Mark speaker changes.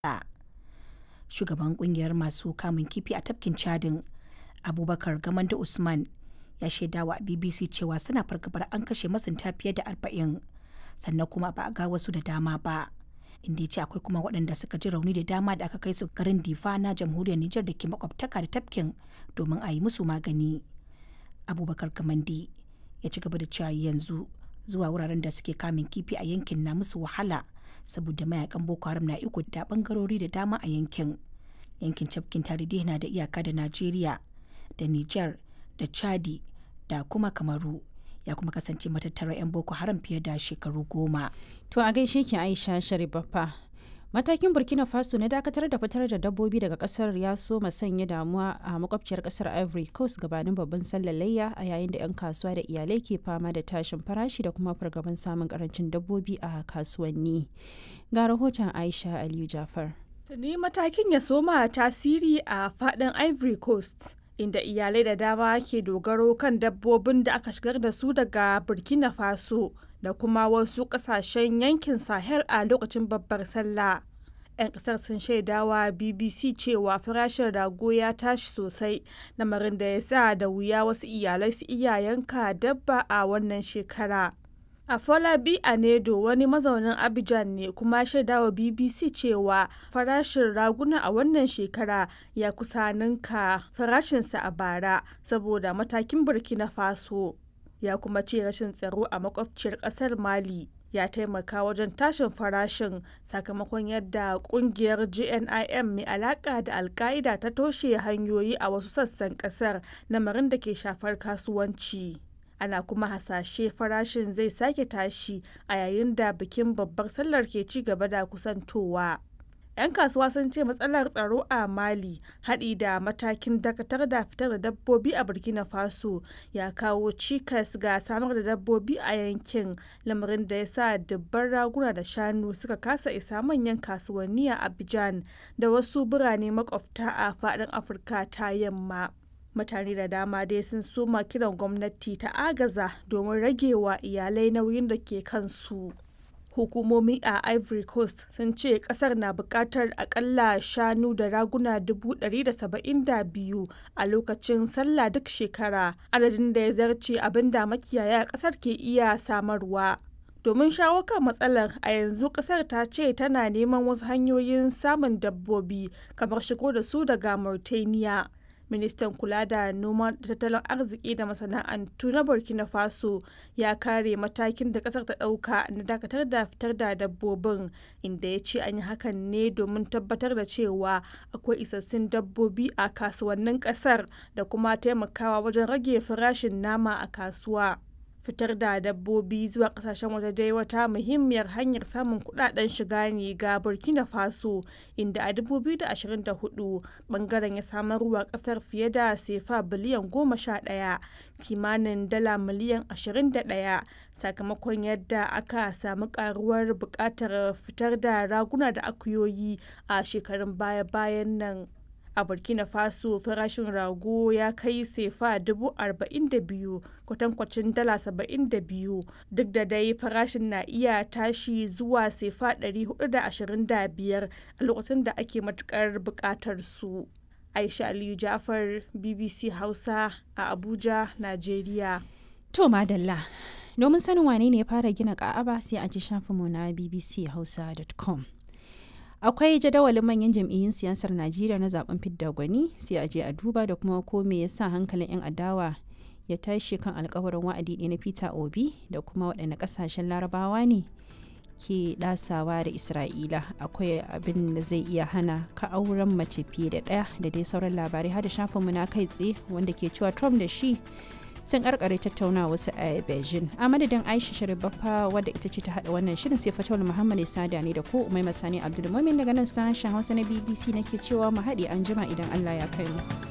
Speaker 1: Shugaban kungiyar masu kamun kifi a tafkin Chadin, Abubakar Gamanda Usman, ya shaidawa BBC cewa suna fargabar an kashe masunta fiye da arba'in sannan kuma ba a ga wasu da dama ba. Inda ya ce akwai kuma waɗanda suka ji rauni da dama da aka kai su garin Difa na jamhuriyar Nijar da ke makwabtaka da tafkin domin a yi musu magani. Abubakar Gamandi ya ci gaba da cewa yanzu zuwa wuraren da suke kamun kifi a yankin na musu wahala saboda mayakan Boko Haram na iko da bangarori da dama a yankin. Yankin tafkin Tarihi na da iyaka da Najeriya da Nijar da Chadi da kuma Kamaru. ya kuma kasance matattarar 'yan boko haram fiye da shekaru goma.
Speaker 2: To a gaishe ki Aisha Sharibaffa. Matakin Burkina Faso na dakatar da fitar da dabbobi daga kasar ya so sanya damuwa a makwabciyar kasar Ivory Coast gabanin babban sallar layya a yayin da 'yan kasuwa da iyalai ke fama da tashin farashi da kuma fargaban samun karancin dabbobi a kasuwanni. Ga rahoton Aisha Aliyu Jafar.
Speaker 3: Tuni matakin ya soma tasiri a faɗin Ivory Coast. inda iyalai da dama ke dogaro kan dabbobin da aka shigar da su daga burkina faso da kuma wasu kasashen yankin sahel a lokacin babbar sallah 'yan kasar sun shaidawa bbc cewa farashin rago ya tashi sosai lamarin da ya sa da wuya wasu iyalai su iya yanka dabba a wannan shekara Afolabi Anedo wani mazaunin Abidjan ne kuma shaidawa BBC cewa farashin raguna a wannan shekara ya kusa ninka farashinsa a bara saboda matakin Burkina Faso. Ya kuma ce rashin tsaro a makwabciyar ƙasar Mali ya taimaka wajen tashin farashin sakamakon yadda kungiyar GNIM mai alaka da alka'ida ta toshe hanyoyi a wasu sassan kasar lamarin da ke shafar kasuwanci. ana kuma hasashe farashin zai sake tashi a yayin da bikin babbar sallar ke ci gaba da kusantowa. 'yan kasuwa sun ce matsalar tsaro a mali haɗi da matakin dakatar da fitar da dabbobi a burkina faso ya kawo cikas ga samar da dabbobi a yankin lamarin da ya sa dubban raguna da shanu suka kasa isa manyan kasuwanni a abidjan da wasu birane makwabta a faɗin afirka ta yamma mutane da dama dai sun soma kiran gwamnati ta agaza domin ragewa iyalai nauyin da ke kansu hukumomi a ivory coast sun ce kasar na bukatar akalla shanu da raguna 172 a lokacin sallah duk shekara adadin da ya zarce abin da makiyaya kasar ke iya samarwa domin shawo kan matsalar a yanzu kasar ta ce tana neman wasu hanyoyin samun dabbobi kamar shigo da su daga mauritania ministan kula da noma da tattalin arziki da masana'antu na burkina faso ya kare matakin da kasar ta dauka na dakatar da fitar da dabbobin inda ya ce an yi hakan ne domin tabbatar da cewa akwai isassun dabbobi a kasuwannin kasar da kuma taimakawa wajen rage farashin nama a kasuwa fitar da dabbobi zuwa kasashen waje dai wata muhimmiyar hanyar samun kudaden shiga ne ga burkina faso inda a 2024 bangaren ya samarwa kasar fiye da sefa biliyan 11 kimanin dala miliyan 21 sakamakon yadda aka samu karuwar bukatar fitar da raguna da akuyoyi a shekarun baya-bayan nan a burkina faso farashin rago ya kai sefa dubu arba'in da biyu kwatankwacin dala saba'in da biyu duk da dai farashin na iya tashi zuwa sefa ɗari hudu da ashirin da biyar a lokacin da ake matukar buƙatar su aisha aliyu jafar bbc hausa a abuja nigeria
Speaker 2: To madalla domin sanin wane ne ya fara gina ka'aba sai a ji shafinmu na bbchausa.com. akwai jadawalin manyan jam'iyyun siyasar najeriya na zaben fidda gwani sai a je a duba da kuma ko me yasa hankalin 'yan adawa ya tashi kan alkawarin wa'adi ɗaya na peter obi da kuma waɗanne ƙasashen larabawa ne ke ɗasawa da isra'ila akwai abin da zai iya hana ka auren mace fiye da ɗaya da dai sauran labarai har da shafinmu na kai tsaye wanda ke cewa trump da shi sun karkare tattauna wasu a beijing a madadin aisha sharibaffa wadda ita ce ta hada wannan shirin sai fatawar muhammad sada ne da ko umai masani abdulmumin daga nan sashen hausa na bbc nake cewa mu haɗe an jima idan allah ya kai mu.